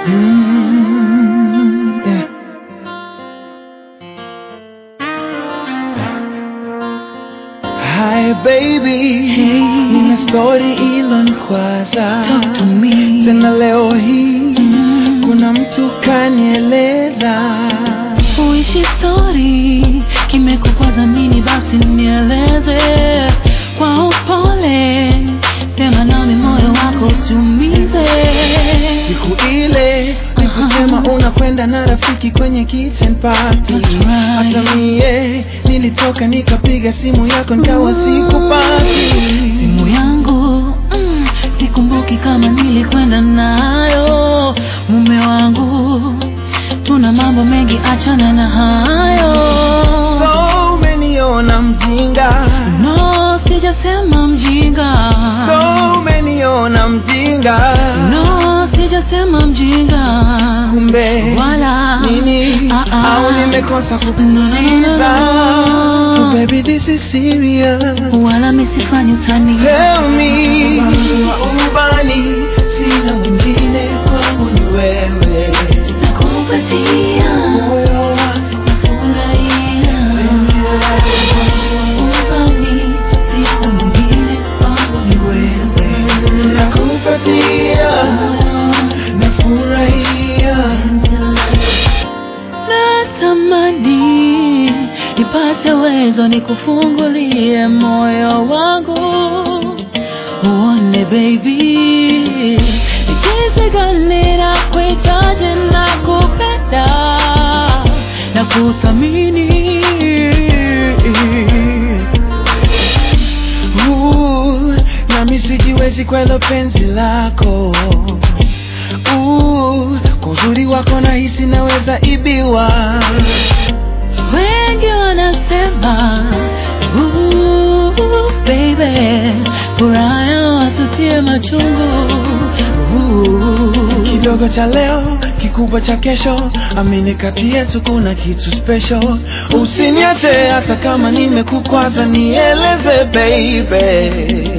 Mm, yeah. Hi baby, Hey. nina story ilonikwaza Talk to me. tena leo hii Mm. kuna mtu kanieleza Uishi story kimekukwaza nini? Basi nieleze kwa upole, sema nami moyo wako usiumize. siku ile nikusema unakwenda na rafiki kwenye kitchen party That's right. hata mie nilitoka nikapiga simu yako nikawa sikupati Simu yangu mm, sikumbuki kama nilikwenda nayo. Mume wangu, tuna mambo mengi, achana na hayo. so umeniona mjinga No, sijasema mjinga. so umeniona mjinga No, sijasema mjinga. kumbe Wala. nini Ah, ah. au nimekosa No, no, no, kukuuliza no. Oh, baby this is serious Wala misifanyi utani. Tell me ubani sina mwingine kwangu ni wewe Nakupatia, moyo wangu furahia. Ubani, siku nyingine kwangu ni wewe. nakupatia nafurahia Natamani nipate uwezo nikufungulie moyo wangu uone baby, jinsi gani nakuhitaji na kupenda na kuthamini. Ooh, nami sijiwezi kwelo penzi lako Ooh, kwa uzuri wako nahisi naweza ibiwa Wengi wanasema "Ooh, baby, furaha yao watutie machungu Ooh. kidogo cha leo kikubwa cha kesho amini kati yetu kuna kitu special usiniache hata kama nimekukwaza nieleze baby